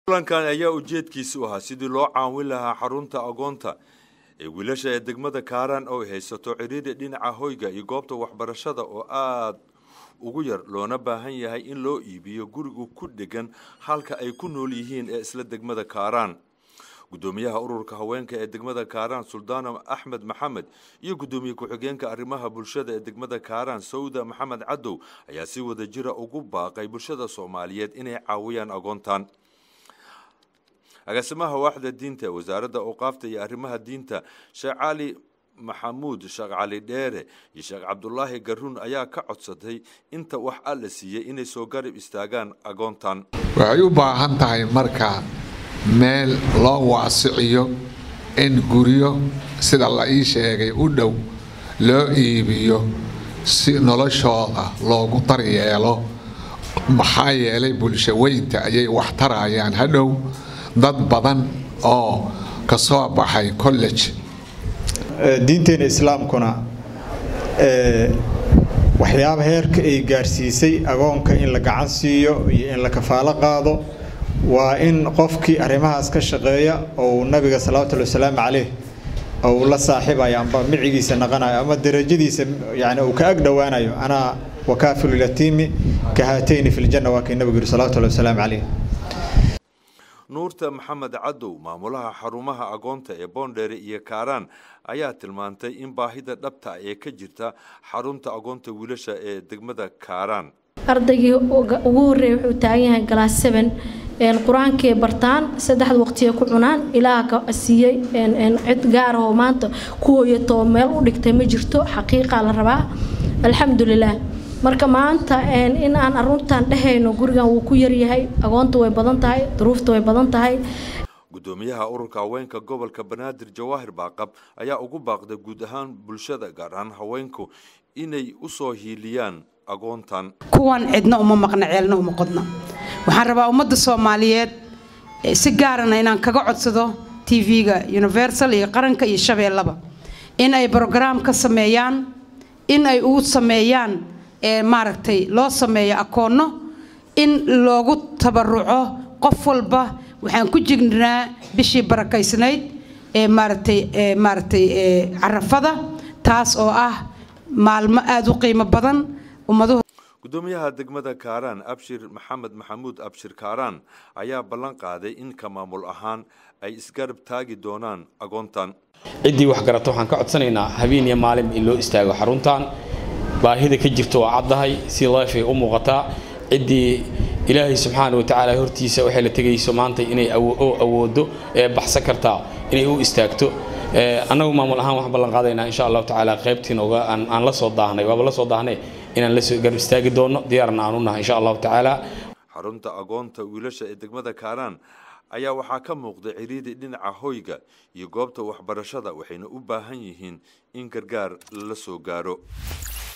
kulankan ayaa ujeedkiisa u ahaa sidii loo caawin lahaa xarunta agoonta ee wiilasha ee degmada kaaraan oo ay haysato ciriiri dhinaca hoyga iyo goobta waxbarashada oo aada ugu yar loona baahan yahay in loo iibiyo gurigu ku dhegan halka ay ku nool yihiin ee isla degmada kaaraan gudoomiyaha ururka haweenka ee degmada kaaraan suldaana axmed maxamed iyo gudoomiye ku-xigeenka arrimaha bulshada ee degmada kaaraan sawda maxamed cadow ayaa si wada jira ugu baaqay bulshada soomaaliyeed inay caawiyaan agoontan agaasimaha waaxda diinta ee wasaaradda awqaafta iyo arrimaha diinta sheekh cali maxamuud sheekh cali dheere iyo sheekh cabdulaahi garuun ayaa ka codsaday inta wax alla siiyey inay soo garab istaagaan agoontan waxay u baahan tahay marka meel loo waasiciyo in guryo sida la ii sheegay u dhow loo iibiyo si noloshooda loogu daryeelo maxaa yeelay bulsho weynta ayay wax tarayaan hadhow dad badan oo ka soo baxay college diinteena islaamkuna waxyaaba heerka ay gaarsiisay agoonka in la gacan siiyo iyo in la kafaalo qaado waa in qofkii arrimahaas ka shaqeeya ou nabiga salawatullhi wasalaamu caleyh ou la saaxiibayo amba micigiisa naqanayo ama darajadiisa yani uu ka ag dhowaanayo anaa wakaafilu yatiimi ka haatayni fi ljanna waa kii nabigu yidhi salawatullahi wasalaamu caleyh nuurta maxamed cadow maamulaha xarumaha agoonta ee boondheere iyo kaaraan ayaa tilmaantay in baahida dhabta ee ka jirta xarunta agoonta wiilasha ee degmada kaaraan ardaygii ugu horreeyay wuxuu taagan yahay galaas seven qur-aankay bartaan saddexda waqtiya ku cunaan ilaaha siiyey cid gaar ahoo maanta ku hooyatoo meel u dhigtay ma jirto xaqiiqaa la rabaa alxamdulilaah marka maanta in aan aruntan dhehayno gurigan wuu ku yaryahay agoonta way badan tahay duruufta way badan tahay gudoomiyaha ururka haweenka gobolka banaadir jawaahir baaqab ayaa ugu baaqday guud ahaan bulshada gaar ahaan haweenku inay u soo hiiliyaan agoontan kuwan cidna uma maqna ceelna uma qodna waxaan rabaa ummadda soomaaliyeed si gaarana inaan kaga codsado tv-ga universal iyo qaranka iyo shabeellaba in ay brograam ka sameeyaan in ay u sameeyaan maaragtay loo sameeyo akoonno in loogu tabaruco qof walba waxaan ku jirnaa bishii barakaysnayd ee maaragtay maaragtay carafada taas oo ah maalmo aada u qiimo badan ummaduhu gudoomiyaha degmada kaaraan abshir maxamed maxamuud abshir kaaraan ayaa ballan qaaday in ka maamul ahaan ay isgarab taagi doonaan agoontan ciddii wax garata waxaan ka codsanaynaa habeen iyo maalin in loo istaago xaruntan baahida ka jirta waa caddahay si leefay u muuqataa ciddii ilaahay subxaana wa tacaala hortiisa waxay la tegayso maanta inay awoodo ee baxsan kartaa inay u istaagto annagu maamul ahaan waxaan ballan qaadaynaa insha allahu tacaala qaybtiin oga aan la soo daahnay waaba la soo daahnay inaan la soo garab istaagi doono diyaarna aan u nahay insha allahu tacaala xarunta agoonta wiilasha ee degmada kaaraan ayaa waxaa ka muuqda ciriiri dhinaca hoyga iyo goobta waxbarashada waxayna u baahan yihiin in gargaar la soo gaaro